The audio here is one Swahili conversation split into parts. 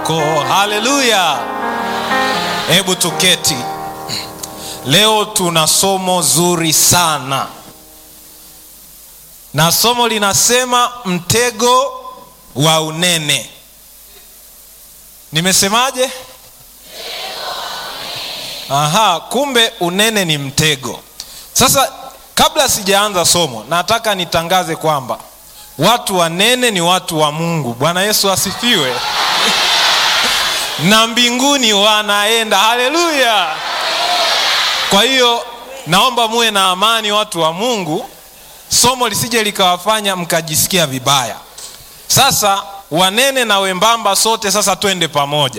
wako. Haleluya! Hebu tuketi. Leo tuna somo zuri sana, na somo linasema mtego wa unene. Nimesemaje? Aha, kumbe unene ni mtego. Sasa kabla sijaanza somo, nataka nitangaze kwamba watu wanene ni watu wa Mungu. Bwana Yesu asifiwe. na mbinguni wanaenda. Haleluya! Kwa hiyo naomba muwe na amani, watu wa Mungu, somo lisije likawafanya mkajisikia vibaya. Sasa wanene na wembamba, sote sasa twende pamoja.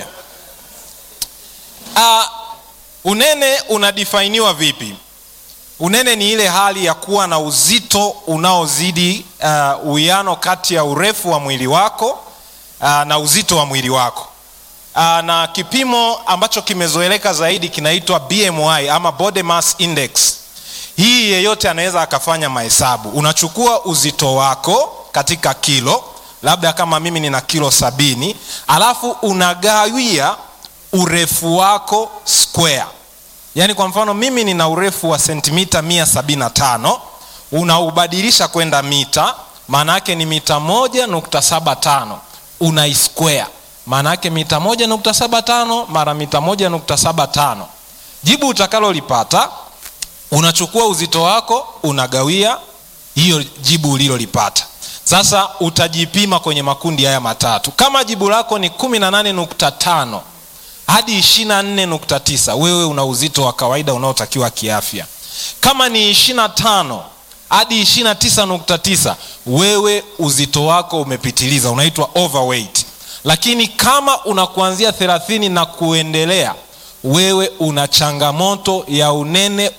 Uh, unene unadifainiwa vipi? Unene ni ile hali ya kuwa na uzito unaozidi uwiano uh, kati ya urefu wa mwili wako uh, na uzito wa mwili wako uh, na kipimo ambacho kimezoeleka zaidi kinaitwa BMI ama body mass index. Hii yeyote anaweza akafanya mahesabu. Unachukua uzito wako katika kilo, labda kama mimi nina kilo sabini, alafu unagawia urefu wako square yaani kwa mfano mimi nina urefu wa sentimita mia sabini na tano unaubadilisha kwenda mita maana yake ni mita moja nukta saba tano unaisquare maana yake mita moja nukta saba tano mara mita moja nukta saba tano jibu utakalolipata unachukua uzito wako unagawia hiyo jibu ulilolipata sasa utajipima kwenye makundi haya matatu kama jibu lako ni kumi na nane nukta tano hadi 24.9 wewe una uzito wa kawaida unaotakiwa kiafya. Kama ni 25 hadi 29.9 wewe uzito wako umepitiliza, unaitwa overweight. Lakini kama una kuanzia 30 na kuendelea, wewe una changamoto ya unene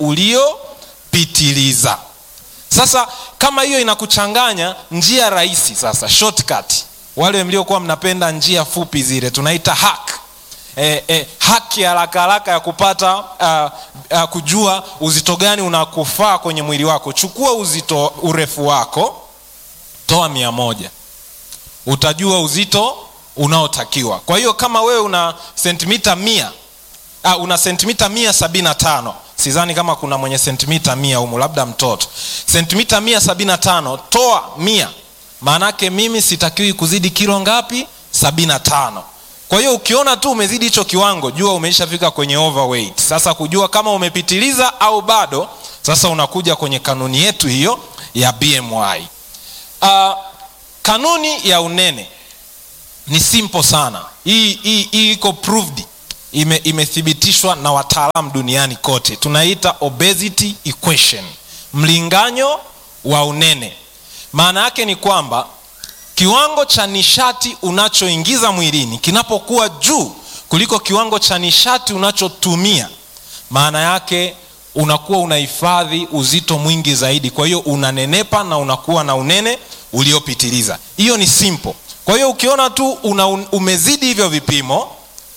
uliopitiliza. Sasa kama hiyo inakuchanganya, njia rahisi sasa, shortcut, wale mliokuwa mnapenda njia fupi zile tunaita hack eh, eh, haki ya haraka haraka ya kupata uh, uh, kujua uzito gani unakufaa kwenye mwili wako. Chukua uzito urefu wako, toa mia moja, utajua uzito unaotakiwa. Kwa hiyo kama wewe una sentimita mia uh, una sentimita mia sabini na tano sidhani kama kuna mwenye sentimita mia humu, labda mtoto. Sentimita mia sabini na tano toa mia, maanake mimi sitakiwi kuzidi kilo ngapi? sabini na tano. Kwa hiyo ukiona tu umezidi hicho kiwango, jua umeishafika kwenye overweight. Sasa kujua kama umepitiliza au bado, sasa unakuja kwenye kanuni yetu hiyo ya BMI. Uh, kanuni ya unene ni simple sana. Hii hii hii iko proved, ime, imethibitishwa na wataalamu duniani kote. Tunaita obesity equation, mlinganyo wa unene. Maana yake ni kwamba kiwango cha nishati unachoingiza mwilini kinapokuwa juu kuliko kiwango cha nishati unachotumia, maana yake unakuwa unahifadhi uzito mwingi zaidi, kwa hiyo unanenepa na unakuwa na unene uliopitiliza. Hiyo ni simple. Kwa hiyo ukiona tu una umezidi hivyo vipimo,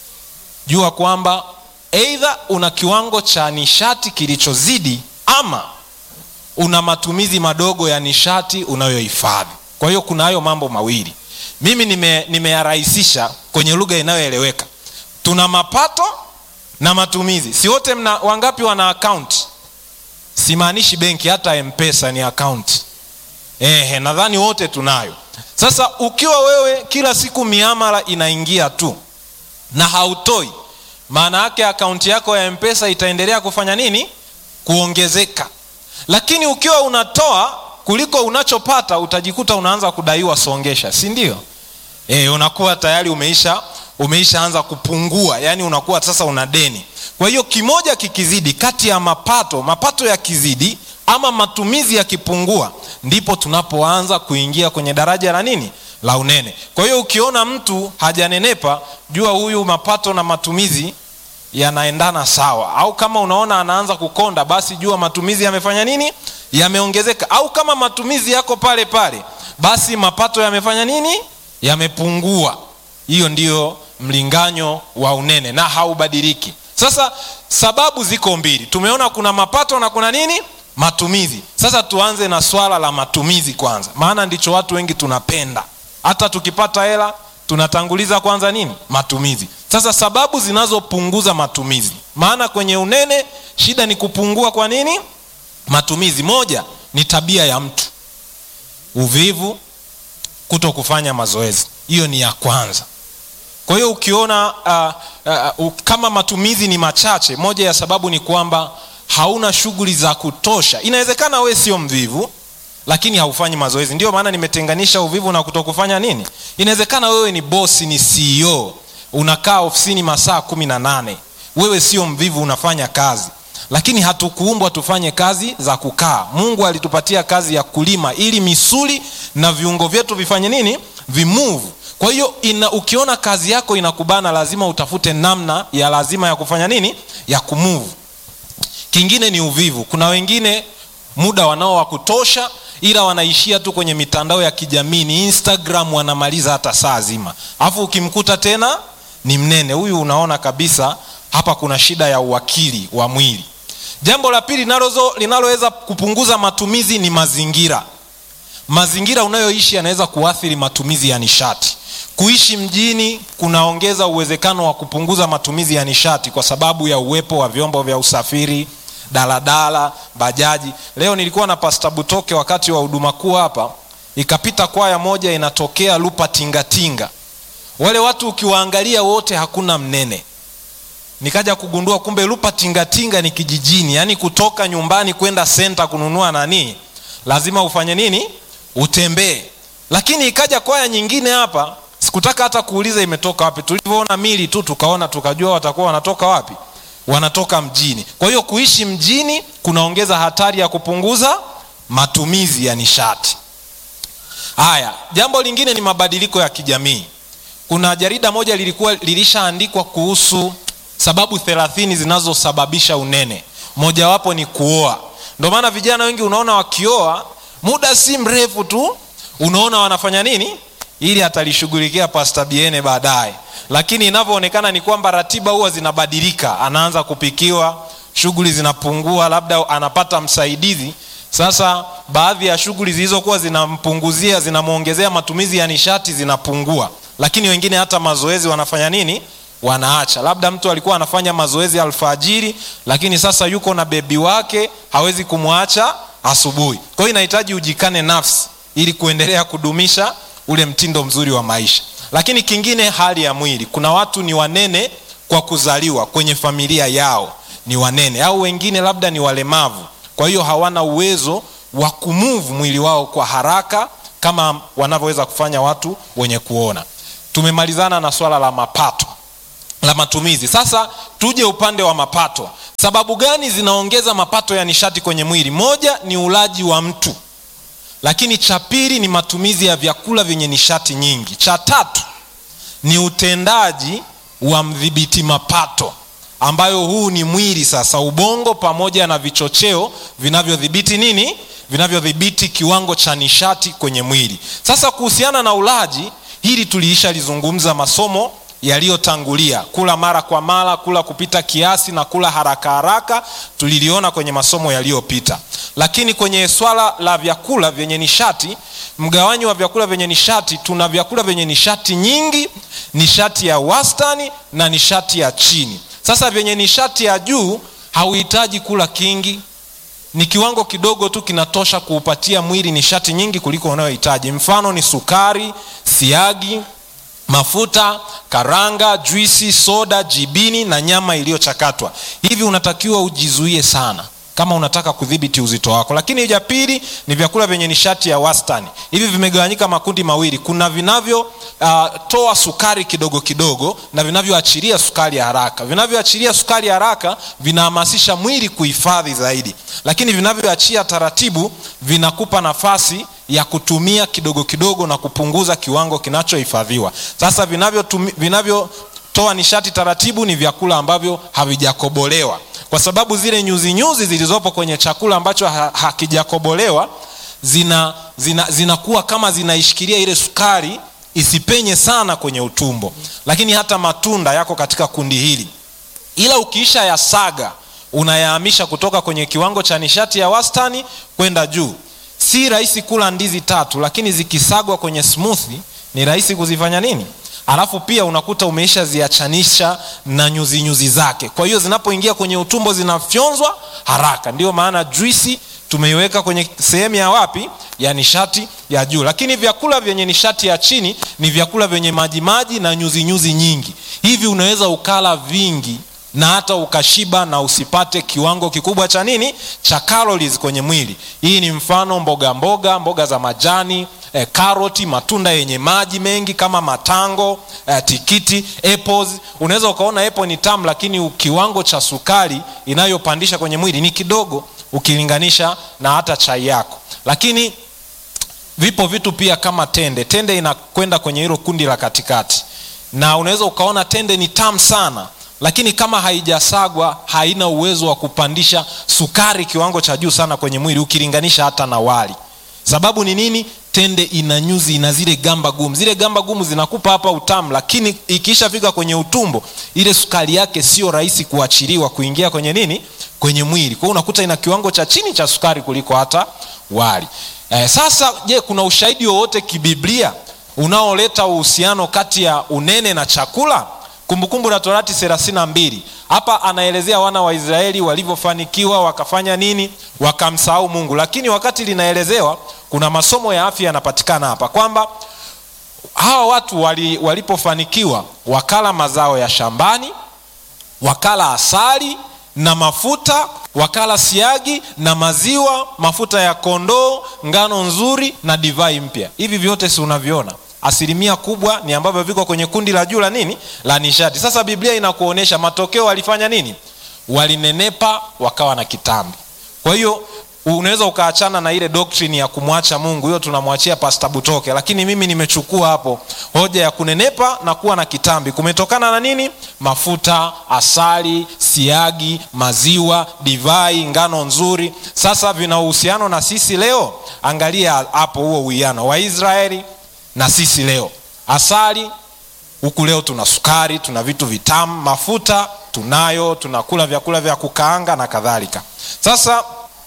jua kwamba aidha una kiwango cha nishati kilichozidi ama una matumizi madogo ya nishati unayohifadhi. Kwa hiyo kuna hayo mambo mawili, mimi nimeyarahisisha nime kwenye lugha inayoeleweka. Tuna mapato na matumizi. Si wote mna, wangapi wana akaunti? Simaanishi benki, hata mpesa ni akaunti. Ehe, nadhani wote tunayo. Sasa ukiwa wewe kila siku miamala inaingia tu na hautoi, maana yake akaunti yako ya mpesa itaendelea kufanya nini? Kuongezeka. Lakini ukiwa unatoa kuliko unachopata utajikuta unaanza kudaiwa songesha, si ndio? E, unakuwa tayari umeisha umeishaanza kupungua, yani unakuwa sasa una deni. Kwa hiyo kimoja kikizidi kati ya mapato mapato yakizidi ama matumizi yakipungua, ndipo tunapoanza kuingia kwenye daraja la nini la unene. Kwa hiyo ukiona mtu hajanenepa, jua huyu mapato na matumizi yanaendana sawa, au kama unaona anaanza kukonda, basi jua matumizi yamefanya nini yameongezeka au kama matumizi yako pale pale, basi mapato yamefanya nini? Yamepungua. Hiyo ndiyo mlinganyo wa unene na haubadiliki. Sasa sababu ziko mbili, tumeona kuna mapato na kuna nini, matumizi. Sasa tuanze na swala la matumizi kwanza, maana ndicho watu wengi tunapenda. Hata tukipata hela tunatanguliza kwanza nini matumizi sasa sababu zinazopunguza matumizi maana kwenye unene shida ni kupungua kwa nini matumizi moja ni tabia ya mtu uvivu kuto kufanya mazoezi hiyo ni ya kwanza kwa hiyo ukiona uh, uh, uh, kama matumizi ni machache moja ya sababu ni kwamba hauna shughuli za kutosha inawezekana we sio mvivu lakini haufanyi mazoezi ndio maana nimetenganisha uvivu na kutokufanya nini inawezekana wewe ni bosi ni ceo unakaa ofisini masaa kumi na nane wewe sio mvivu unafanya kazi lakini hatukuumbwa tufanye kazi za kukaa mungu alitupatia kazi ya kulima ili misuli na viungo vyetu vifanye nini vimuvu kwa hiyo ina, ukiona kazi yako inakubana lazima utafute namna ya lazima ya kufanya nini ya kumuvu kingine ni uvivu kuna wengine muda wanao wa kutosha ila wanaishia tu kwenye mitandao ya kijamii ni instagram wanamaliza hata saa zima alafu ukimkuta tena ni mnene huyu unaona kabisa hapa kuna shida ya uwakili wa mwili jambo la pili linaloweza kupunguza matumizi ni mazingira mazingira unayoishi yanaweza kuathiri matumizi ya nishati kuishi mjini kunaongeza uwezekano wa kupunguza matumizi ya nishati kwa sababu ya uwepo wa vyombo vya usafiri daladala bajaji leo nilikuwa na pasta butoke wakati wa huduma kuu hapa ikapita kwaya moja inatokea lupa tingatinga wale watu ukiwaangalia wote hakuna mnene nikaja kugundua kumbe lupa tingatinga ni kijijini yaani kutoka nyumbani kwenda senta kununua nani lazima ufanye nini utembee lakini ikaja kwaya nyingine hapa sikutaka hata kuuliza imetoka wapi tulivyoona mili tu tukaona tukajua watakuwa wanatoka wapi wanatoka mjini kwa hiyo kuishi mjini kunaongeza hatari ya kupunguza matumizi ya nishati haya jambo lingine ni mabadiliko ya kijamii kuna jarida moja lilikuwa lilishaandikwa kuhusu sababu thelathini zinazosababisha unene mojawapo ni kuoa ndio maana vijana wengi unaona wakioa muda si mrefu tu unaona wanafanya nini ili atalishughulikia pasta biene baadaye lakini inavyoonekana ni kwamba ratiba huwa zinabadilika anaanza kupikiwa shughuli zinapungua labda anapata msaidizi sasa baadhi ya shughuli zilizokuwa zinampunguzia zinamwongezea matumizi ya nishati zinapungua lakini wengine hata mazoezi wanafanya nini wanaacha labda mtu alikuwa anafanya mazoezi alfajiri lakini sasa yuko na bebi wake hawezi kumwacha asubuhi kwa hiyo inahitaji ujikane nafsi ili kuendelea kudumisha ule mtindo mzuri wa maisha lakini kingine hali ya mwili kuna watu ni wanene kwa kuzaliwa kwenye familia yao ni wanene au wengine labda ni walemavu kwa hiyo hawana uwezo wa kumuvu mwili wao kwa haraka kama wanavyoweza kufanya watu wenye kuona tumemalizana na swala la mapato la matumizi sasa tuje upande wa mapato sababu gani zinaongeza mapato ya nishati kwenye mwili moja ni ulaji wa mtu lakini cha pili ni matumizi ya vyakula vyenye nishati nyingi cha tatu ni utendaji wa mdhibiti mapato ambayo huu ni mwili sasa ubongo pamoja na vichocheo vinavyodhibiti nini vinavyodhibiti kiwango cha nishati kwenye mwili sasa kuhusiana na ulaji hili tuliisha lizungumza masomo yaliyotangulia kula mara kwa mara kula kupita kiasi na kula haraka haraka tuliliona kwenye masomo yaliyopita lakini kwenye swala la vyakula vyenye nishati mgawanyi wa vyakula vyenye nishati tuna vyakula vyenye nishati nyingi nishati ya wastani na nishati ya chini sasa vyenye nishati ya juu hauhitaji kula kingi ni kiwango kidogo tu kinatosha kuupatia mwili nishati nyingi kuliko unayohitaji mfano ni sukari siagi mafuta karanga juisi soda jibini na nyama iliyochakatwa hivi unatakiwa ujizuie sana kama unataka kudhibiti uzito wako lakini ja pili ni vyakula vyenye nishati ya wastani hivi vimegawanyika makundi mawili kuna vinavyotoa uh, sukari kidogo kidogo na vinavyoachilia sukari ya haraka vinavyoachilia sukari ya haraka vinahamasisha mwili kuhifadhi zaidi lakini vinavyoachia taratibu vinakupa nafasi ya kutumia kidogo kidogo na kupunguza kiwango kinachohifadhiwa sasa vinavyotoa vinavyo nishati taratibu ni vyakula ambavyo havijakobolewa kwa sababu zile nyuzi nyuzi zilizopo kwenye chakula ambacho ha, hakijakobolewa zina zinakuwa zina kama zinaishikilia ile sukari isipenye sana kwenye utumbo lakini hata matunda yako katika kundi hili ila ukiisha ya saga unayahamisha kutoka kwenye kiwango cha nishati ya wastani kwenda juu si rahisi kula ndizi tatu lakini zikisagwa kwenye smoothie ni rahisi kuzifanya nini alafu pia unakuta umeisha ziachanisha na nyuzi nyuzi zake kwa hiyo zinapoingia kwenye utumbo zinafyonzwa haraka ndio maana juisi tumeiweka kwenye sehemu ya wapi ya nishati ya juu lakini vyakula vyenye nishati ya chini ni vyakula vyenye majimaji na nyuzi nyuzi nyingi hivi unaweza ukala vingi na hata ukashiba na usipate kiwango kikubwa cha nini cha calories kwenye mwili hii ni mfano mboga mboga mboga za majani eh, karoti matunda yenye maji mengi kama matango eh, tikiti apples unaweza ukaona apple ni tamu lakini kiwango cha sukari inayopandisha kwenye mwili ni kidogo ukilinganisha na hata chai yako lakini vipo vitu pia kama tende tende inakwenda kwenye hilo kundi la katikati na unaweza ukaona tende ni tamu sana lakini kama haijasagwa haina uwezo wa kupandisha sukari kiwango cha juu sana kwenye mwili ukilinganisha hata na wali sababu ni nini tende ina nyuzi ina zile gamba gumu zile gamba gumu zinakupa hapa utamu lakini ikishafika kwenye utumbo ile sukari yake sio rahisi kuachiliwa kuingia kwenye nini kwenye mwili kwa hiyo unakuta ina kiwango cha chini cha sukari kuliko hata wali eh, sasa je kuna ushahidi wowote kibiblia unaoleta uhusiano kati ya unene na chakula kumbukumbu la torati thelathini na mbili hapa anaelezea wana wa israeli walivyofanikiwa wakafanya nini wakamsahau mungu lakini wakati linaelezewa kuna masomo ya afya yanapatikana hapa kwamba hawa watu wali, walipofanikiwa wakala mazao ya shambani wakala asali na mafuta wakala siagi na maziwa mafuta ya kondoo ngano nzuri na divai mpya hivi vyote si unaviona asilimia kubwa ni ambavyo viko kwenye kundi la juu la nini la nishati sasa biblia inakuonyesha matokeo walifanya nini walinenepa wakawa na kitambi kwa hiyo unaweza ukaachana na ile doctrine ya kumwacha mungu hiyo tunamwachia pasta butoke lakini mimi nimechukua hapo hoja ya kunenepa na kuwa na kitambi kumetokana na nini mafuta asali siagi maziwa divai ngano nzuri sasa vina uhusiano na sisi leo angalia hapo huo uwiano waisraeli na sisi leo asali huku leo tuna sukari tuna vitu vitamu mafuta tunayo tunakula vyakula vya kukaanga na kadhalika sasa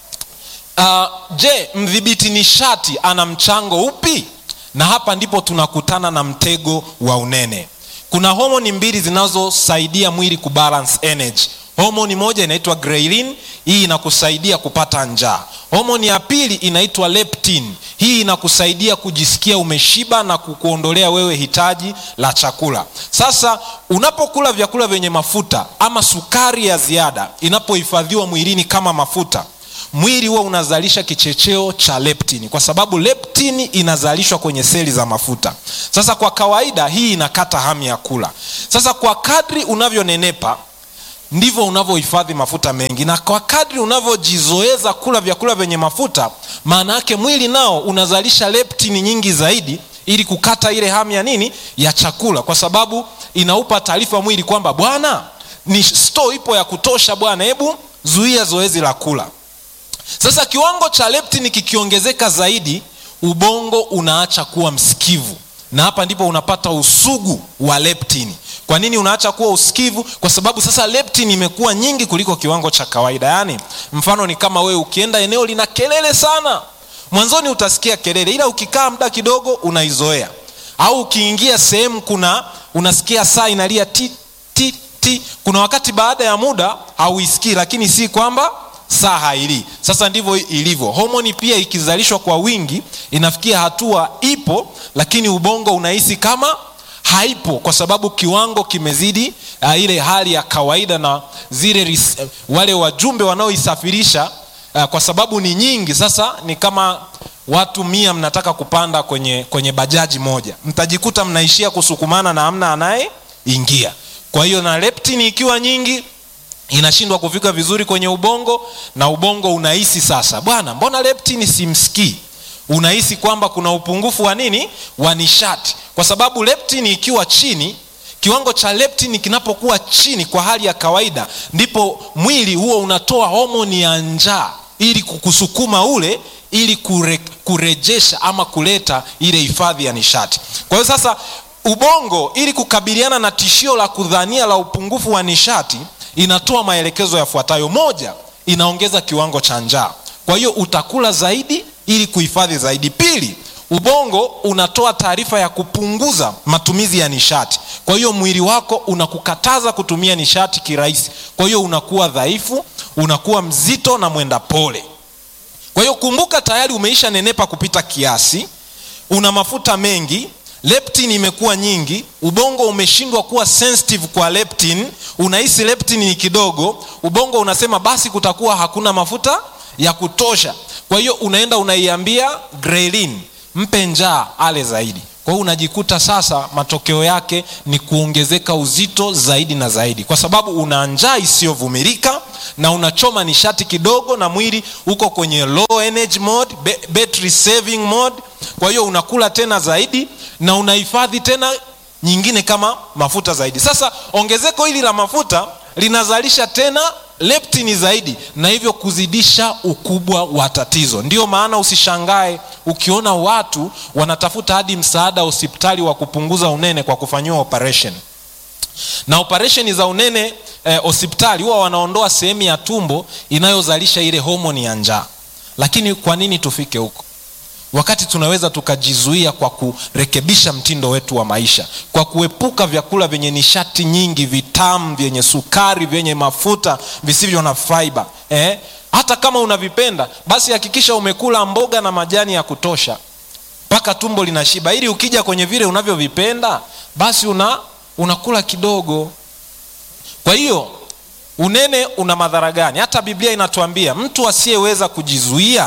uh, je mdhibiti nishati ana mchango upi na hapa ndipo tunakutana na mtego wa unene kuna homoni mbili zinazosaidia mwili kubalance energy homoni moja inaitwa ghrelin hii inakusaidia kupata njaa homoni ya pili inaitwa leptin hii inakusaidia kujisikia umeshiba na kukuondolea wewe hitaji la chakula sasa unapokula vyakula vyenye mafuta ama sukari ya ziada inapohifadhiwa mwilini kama mafuta mwili huwa unazalisha kichecheo cha leptini kwa sababu leptini inazalishwa kwenye seli za mafuta sasa kwa kawaida hii inakata hamu ya kula sasa kwa kadri unavyonenepa ndivyo unavyohifadhi mafuta mengi na kwa kadri unavyojizoeza kula vyakula vyenye mafuta maana yake mwili nao unazalisha leptini nyingi zaidi ili kukata ile hamu ya nini ya chakula kwa sababu inaupa taarifa mwili kwamba bwana ni store ipo ya kutosha bwana hebu zuia zoezi la kula sasa kiwango cha leptini kikiongezeka zaidi ubongo unaacha kuwa msikivu na hapa ndipo unapata usugu wa leptini kwa nini unaacha kuwa usikivu kwa sababu sasa leptin imekuwa nyingi kuliko kiwango cha kawaida yaani mfano ni kama wewe ukienda eneo lina kelele sana mwanzoni utasikia kelele ila ukikaa muda kidogo unaizoea au ukiingia sehemu kuna unasikia saa inalia ti ti ti kuna wakati baada ya muda hauisikii lakini si kwamba saa hailii sasa ndivyo ilivyo homoni pia ikizalishwa kwa wingi inafikia hatua ipo lakini ubongo unahisi kama haipo kwa sababu kiwango kimezidi uh, ile hali ya kawaida na zile ris, uh, wale wajumbe wanaoisafirisha uh, kwa sababu ni nyingi sasa ni kama watu mia mnataka kupanda kwenye kwenye bajaji moja mtajikuta mnaishia kusukumana na amna anayeingia kwa hiyo na leptini ikiwa nyingi inashindwa kufika vizuri kwenye ubongo na ubongo unahisi sasa bwana mbona leptini simsikii unahisi kwamba kuna upungufu wa nini wa nishati kwa sababu leptini ikiwa chini kiwango cha leptini kinapokuwa chini kwa hali ya kawaida ndipo mwili huo unatoa homoni ya njaa ili kukusukuma ule ili kure, kurejesha ama kuleta ile hifadhi ya nishati kwa hiyo sasa ubongo ili kukabiliana na tishio la kudhania la upungufu wa nishati inatoa maelekezo yafuatayo moja inaongeza kiwango cha njaa kwa hiyo utakula zaidi ili kuhifadhi zaidi pili ubongo unatoa taarifa ya kupunguza matumizi ya nishati kwa hiyo mwili wako unakukataza kutumia nishati kirahisi kwa hiyo unakuwa dhaifu unakuwa mzito na mwenda pole kwa hiyo kumbuka tayari umeisha nenepa kupita kiasi una mafuta mengi leptin imekuwa nyingi ubongo umeshindwa kuwa sensitive kwa leptin unahisi leptin ni kidogo ubongo unasema basi kutakuwa hakuna mafuta ya kutosha kwa hiyo unaenda unaiambia grelin mpe njaa ale zaidi kwa hiyo unajikuta sasa matokeo yake ni kuongezeka uzito zaidi na zaidi kwa sababu una njaa isiyovumilika na unachoma nishati kidogo na mwili uko kwenye low energy mode, battery saving mode kwa hiyo unakula tena zaidi na unahifadhi tena nyingine kama mafuta zaidi sasa ongezeko hili la mafuta linazalisha tena leptini zaidi na hivyo kuzidisha ukubwa wa tatizo ndiyo maana usishangae ukiona watu wanatafuta hadi msaada hospitali wa kupunguza unene kwa kufanyiwa operation na operesheni za unene hospitali eh, huwa wanaondoa sehemu ya tumbo inayozalisha ile homoni ya njaa lakini kwa nini tufike huko wakati tunaweza tukajizuia kwa kurekebisha mtindo wetu wa maisha kwa kuepuka vyakula vyenye nishati nyingi vitamu vyenye sukari vyenye mafuta visivyo na faiba eh? hata kama unavipenda basi hakikisha umekula mboga na majani ya kutosha mpaka tumbo linashiba ili ukija kwenye vile unavyovipenda basi una unakula kidogo kwa hiyo unene una madhara gani hata biblia inatuambia mtu asiyeweza kujizuia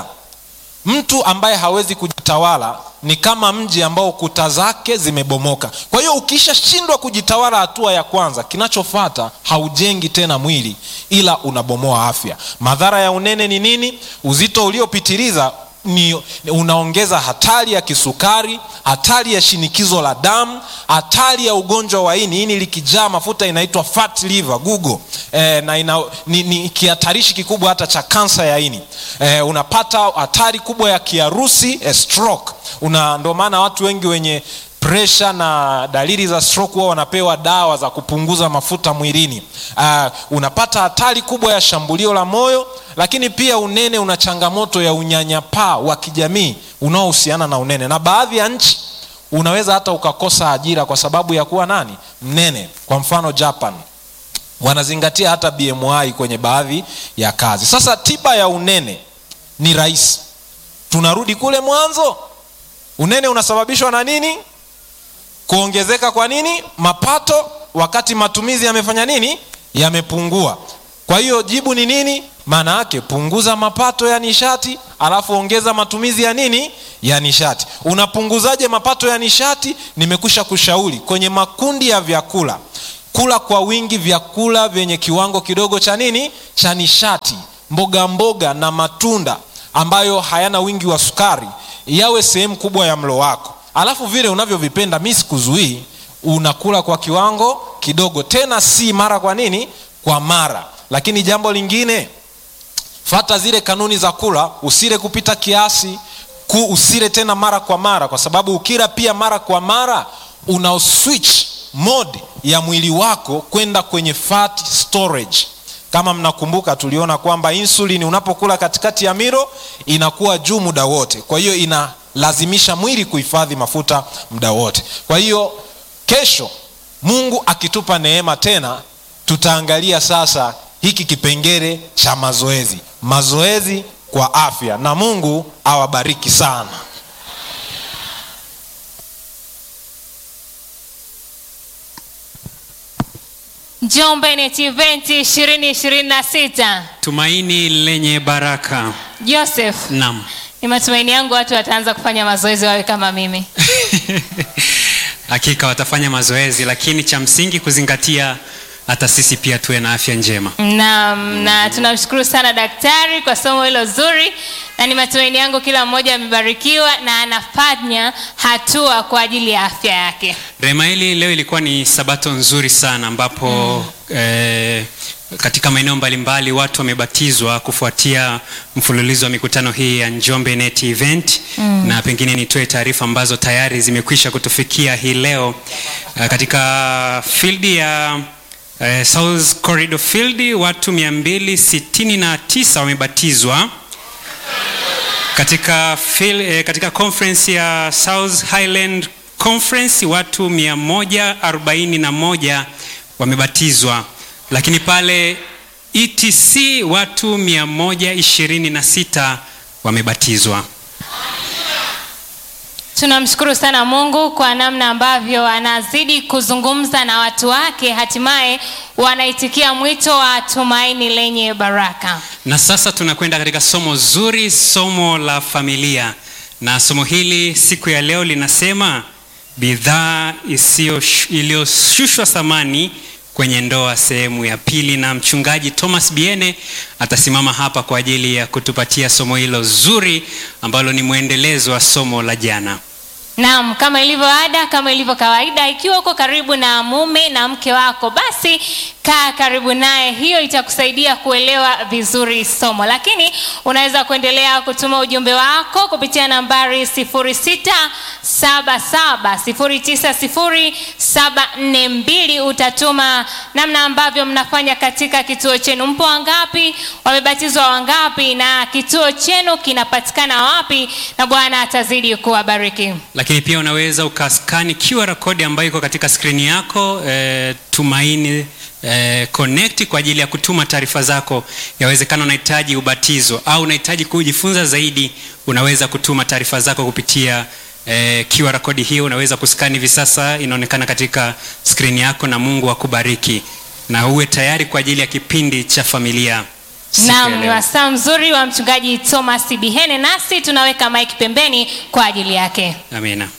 mtu ambaye hawezi kujitawala ni kama mji ambao kuta zake zimebomoka kwa hiyo ukishashindwa kujitawala hatua ya kwanza kinachofata haujengi tena mwili ila unabomoa afya madhara ya unene ni nini uzito uliopitiliza ni unaongeza hatari ya kisukari hatari ya shinikizo la damu hatari ya ugonjwa wa ini ini likijaa mafuta inaitwa fat liver google e, na ina, ni, ni kihatarishi kikubwa hata cha kansa ya ini e, unapata hatari kubwa ya kiharusi e, stroke una ndio maana watu wengi wenye presha na dalili za stroke huwa wanapewa dawa za kupunguza mafuta mwilini uh, unapata hatari kubwa ya shambulio la moyo lakini pia unene una changamoto ya unyanyapaa wa kijamii unaohusiana na unene na baadhi ya nchi unaweza hata ukakosa ajira kwa sababu ya kuwa nani mnene kwa mfano japan wanazingatia hata bmi kwenye baadhi ya kazi sasa tiba ya unene ni rahisi tunarudi kule mwanzo unene unasababishwa na nini kuongezeka kwa nini mapato wakati matumizi yamefanya nini yamepungua kwa hiyo jibu ni nini maana yake punguza mapato ya nishati alafu ongeza matumizi ya nini ya nishati unapunguzaje mapato ya nishati nimekwisha kushauri kwenye makundi ya vyakula kula kwa wingi vyakula vyenye kiwango kidogo cha nini cha nishati mboga mboga na matunda ambayo hayana wingi wa sukari yawe sehemu kubwa ya mlo wako alafu vile unavyovipenda mi sikuzuii unakula kwa kiwango kidogo tena si mara kwa nini kwa mara lakini jambo lingine fata zile kanuni za kula usile kupita kiasi ku usile tena mara kwa mara kwa sababu ukila pia mara kwa mara una switch mode ya mwili wako kwenda kwenye fat storage kama mnakumbuka tuliona kwamba insulin unapokula katikati ya miro inakuwa juu muda wote kwa hiyo inalazimisha mwili kuhifadhi mafuta muda wote kwa hiyo kesho mungu akitupa neema tena tutaangalia sasa hiki kipengele cha mazoezi mazoezi kwa afya na mungu awabariki sana Njombe Net Event 2026. tumaini lenye baraka Joseph, naam ni matumaini yangu watu wataanza kufanya mazoezi wawe kama mimi. hakika watafanya mazoezi lakini cha msingi kuzingatia hata sisi pia tuwe na afya njema Naam, na tunamshukuru sana daktari kwa somo hilo zuri, na ni matumaini yangu kila mmoja amebarikiwa na anafanya hatua kwa ajili ya afya yake. rema hili leo ilikuwa ni sabato nzuri sana ambapo mm. eh, katika maeneo mbalimbali watu wamebatizwa kufuatia mfululizo wa mikutano hii ya njombe net event mm. na pengine nitoe taarifa ambazo tayari zimekwisha kutufikia hii leo uh, katika fildi ya uh, south corridor field watu 269 wamebatizwa katika, fil, eh, katika conference ya South Highland Conference watu 141 wamebatizwa, lakini pale ETC watu 126 wamebatizwa. Tunamshukuru sana Mungu kwa namna ambavyo anazidi kuzungumza na watu wake, hatimaye wanaitikia mwito wa tumaini lenye baraka. Na sasa tunakwenda katika somo zuri, somo la familia, na somo hili siku ya leo linasema bidhaa isiyo- iliyoshushwa thamani kwenye ndoa, sehemu ya pili, na mchungaji Thomas Biene atasimama hapa kwa ajili ya kutupatia somo hilo zuri ambalo ni mwendelezo wa somo la jana. Naam, kama ilivyo ada, kama ilivyo kawaida, ikiwa uko karibu na mume na mke wako, basi kaa karibu naye. Hiyo itakusaidia kuelewa vizuri somo, lakini unaweza kuendelea kutuma ujumbe wako kupitia nambari 0677090742. Utatuma namna ambavyo mnafanya katika kituo chenu, mpo wangapi, wamebatizwa wangapi, na kituo chenu kinapatikana wapi, na Bwana atazidi kuwabariki. lakini pia unaweza ukaskani QR code ambayo iko katika skrini yako eh, tumaini eh, connect kwa ajili ya kutuma taarifa zako. Yawezekana unahitaji ubatizo au unahitaji kujifunza zaidi, unaweza kutuma taarifa zako kupitia eh, QR code hiyo. Unaweza kuskani hivi sasa, inaonekana katika skrini yako, na Mungu akubariki na uwe tayari kwa ajili ya kipindi cha familia. siku ya Naam, ni leo. wasaa mzuri wa mchungaji Thomas Bihene, nasi tunaweka maiki pembeni kwa ajili yake. Amina.